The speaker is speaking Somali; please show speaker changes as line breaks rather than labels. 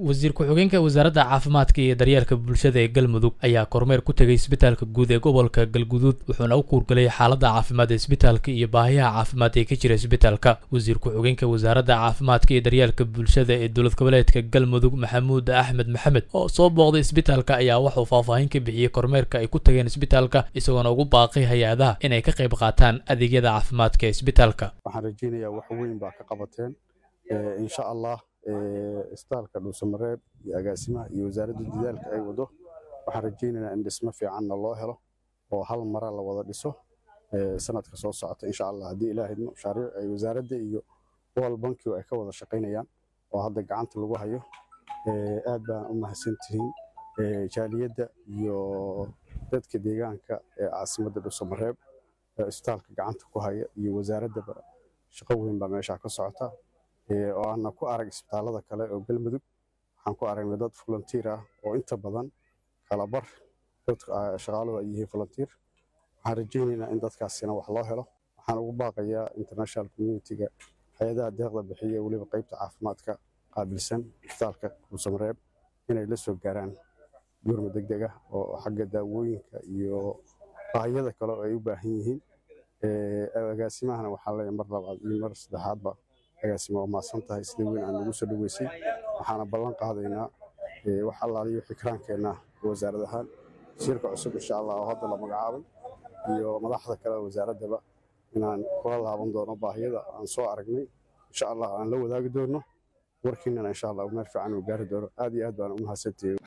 wasiir ku-xigeenka wasaaradda caafimaadka iyo daryeelka bulshada ee galmudug ayaa kormeer ku tegay isbitaalka guud ee gobolka galguduud wuxuuna u kuurgalay xaaladda caafimaad ee isbitaalka iyo baahiyaha caafimaad ee ka jira isbitaalka wasiir ku-xigeenka wasaaradda caafimaadka iyo daryeelka bulshada ee dowlad goboleedka galmudug maxamuud axmed maxamed oo soo booqday isbitaalka ayaa waxuu faahfaahin ka bixiyey kormeerka ay ku tageen isbitaalka isagoona ugu baaqay hay-adaha inay ka qayb qaataan adeegyada caafimaadka ee isbitaalka
waxaan rajeynayaa wax weyn baa ka qabateen insha allah isbitaalka dhuusamareeb iyo agaasimaha iyo wasaaradda dadaalka ay wado waxaan rajeynaynaa in dhismo fiicanna loo helo oo hal mara la wada dhiso sanadka soo socota insha allah haddii ilaahay mashaariic ay wasaaradda iyo wal bankigu ay ka wada shaqaynayaan oo hadda gacanta lagu hayo aad baan u mahadsantihiin jaaliyadda iyo dadka deegaanka ee caasimadda dhuusamareeb isbitaalka gacanta ku haya iyo wasaaraddaba shaqo weyn baa meeshaa ka socota oo aana ku arag isbitaalada kale oo galmudug waxaan ku aragnay dad volunteer ah oo inta badan kala bar dadka shaqaaluhu ay yihiin volunteer waxaan rajaynaynaa in dadkaasina wax loo helo waxaan ugu baaqayaa international community-ga hay-adaha deeqda bixiya weliba qaybta caafimaadka qaabilsan isbitaalka dhuusamareeb inay la soo gaaraan gurma degdeg ah oo xagga daawooyinka iyo baahiyada kale oo ay u baahan yihiin agaasimahana waxaa leeyahay mar labaad iyo mar saddexaadba agaasima waa maasan tahay sida weyn aan nagu soo dhaweysay waxaana ballan qaadaynaa wax allaaliyo fikraankeenna wasaarad ahaan wasiirka cusub insha allah oo hadda la magacaabay iyo madaxda kale wasaaraddaba inaan kula laaban doono baahiyada aan soo aragnay insha allah aan la wadaagi doono warkiinana insha allah meel fiican uu gaari doono aad iyo aad baan u mahadsantihiy